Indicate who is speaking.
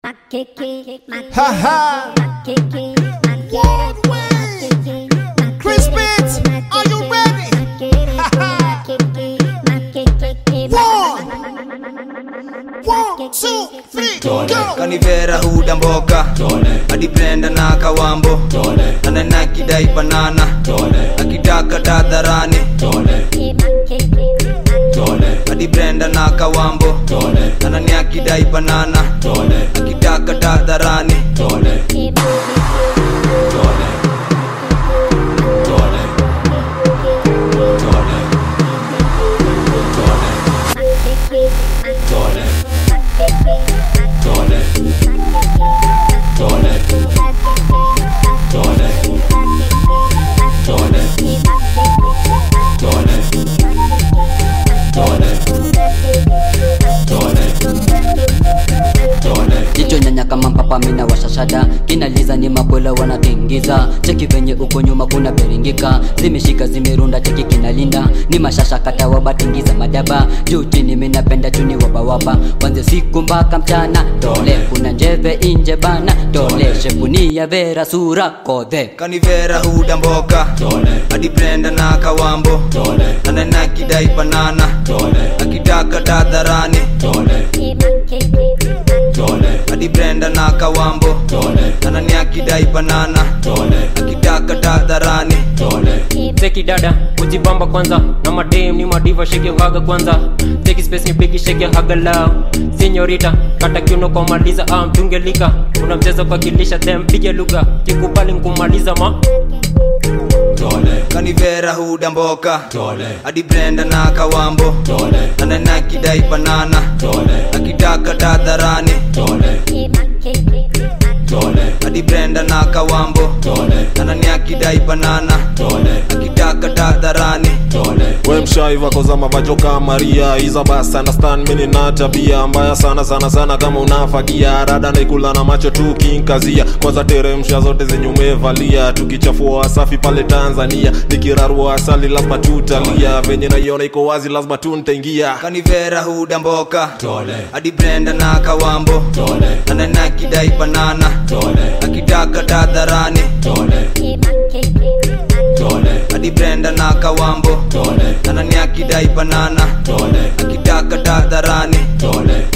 Speaker 1: Ha ha. Chris Pitts, are you ready? One, one, two, three, go.
Speaker 2: kanivera huda mboka hadi brenda na kawambo anana akidai banana akitaka tadharani hadi brenda na kawambo anani akidai banana akitaka tadharani
Speaker 3: jicho nyanya kama mpapa mina washashada kinaliza ni makwela wanatingiza cheki venye uko nyuma kuna beringika zimeshika zimerunda cheki kinalinda ni mashasha kata wabatingiza madaba juu chini minapenda chuni wabawaba kwanze siku mpaka mchana tole kuna njeve inje bana tole shepunia vera sura kodhe
Speaker 2: kanivera huda mboka hadi brenda na kawambo anana akidai banana akitaka tadharani hadi brenda na kawambo anani akidai banana akitaka tadharani
Speaker 4: Teki dada kujibamba kwanza na madem ni madiva shake your haga kwanza Teki space ni bigi shake your haga lao Senyorita kata kiuno kwa maliza ah mtungelika Una mchezo kwa kilisha them pige lugha kikubali nkumaliza ma
Speaker 2: kanivera huda mboka hadi brenda na kawambo anana akidai banana akitaka tadharani hadi brenda na kawambo anani akidai banana akitaka tadharani
Speaker 5: we mshaiva kozama vajoka maria iza bas understand mini na tabia mbaya sana sana sana kama unafagia rada naikula na macho tu kinkazia kwanza teremsha zote zenye umevalia tukichafua wasafi pale tanzania nikirarua asali lazima tutalia venye naiona iko wazi lazima tu ntaingia
Speaker 2: kanivera huda mboka hadi brenda na kawambo anana akidai banana akitaka tadharani hadi brenda na kawambo anani akidai banana akitaka tadharani